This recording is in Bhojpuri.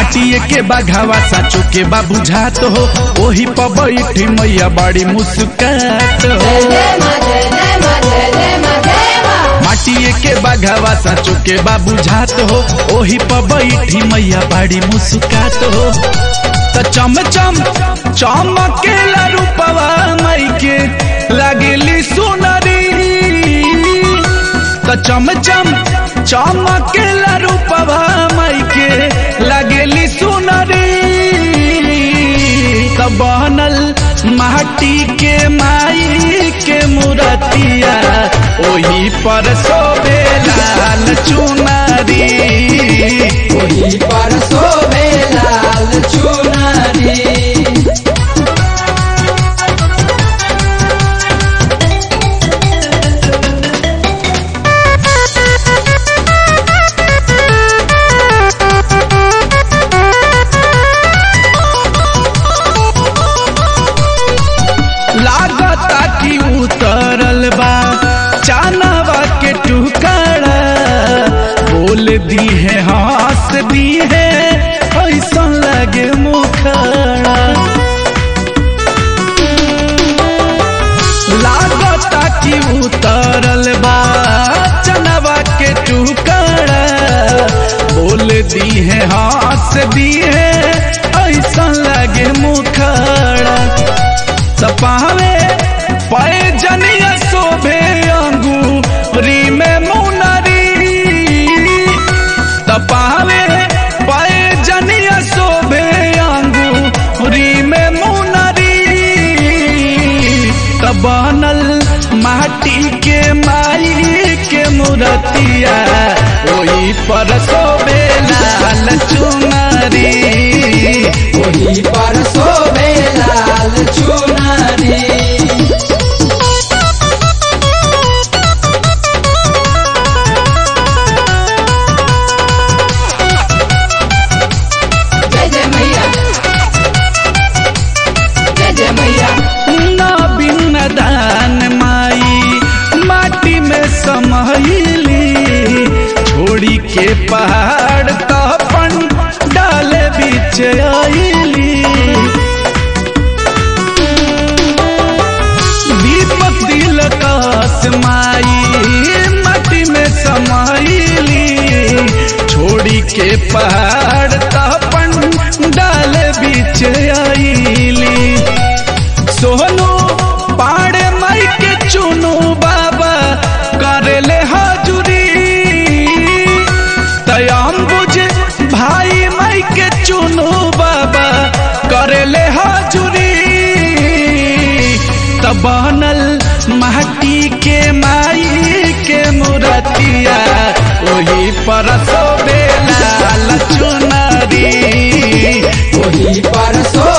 माटिए के बाघावा साचो के बा बुझात हो ओही पर बैठी मैया बड़ी मुस्कात हो माटिए के बाघावा साचो के बा बुझात हो ओही पर बैठी मैया बड़ी मुस्कात हो त चम चम चमकेला रूपवा मई के लागेली सुनरी त चम चम चमकेला रूपवा मई के लागेली सुनरी त बनल माटी के माई के मूर्तिया ओही पर सोबे लाल चुनरी ओही पर सोबे लाल चुनरी लागता कि उतरल बा चानवा के टुकड़ा बोल दी है हंस दी है ऐसा लगे मुखड़ा लागता कि उतरल बा चनवा के टुकड़ा बोल दी है हंस दी है ऐसा लगे मुखड़ा सपावे पाए जनिया शोभे अंगूरी में मुनरी तपावे पाए जनिया शोभे अंगूरी में मुनरी तबनल माटी के माई के मूर्तिया ओही पर शोभे लाल चुनरी ओही पर सोबे लाल चुनरी जय जय मैया जय जय मैया ना बिन दान माई माटी में समहिली छोड़ी के पहाड़ तपन डाले बीच आईली दीपक दिल कास माई माटी में समाइली छोड़ी के पहाड़ तपन डाले बीच आईली सोहनो पाड़े माई के चुनु बाबा करेले हाजुरी तयाम बुझे भाई माई के चुनु बाबा करेले हाजुरी तबनल माटी के माई के मूर्तिया ओही पर सोबे लाल चुनरी ओही पर सो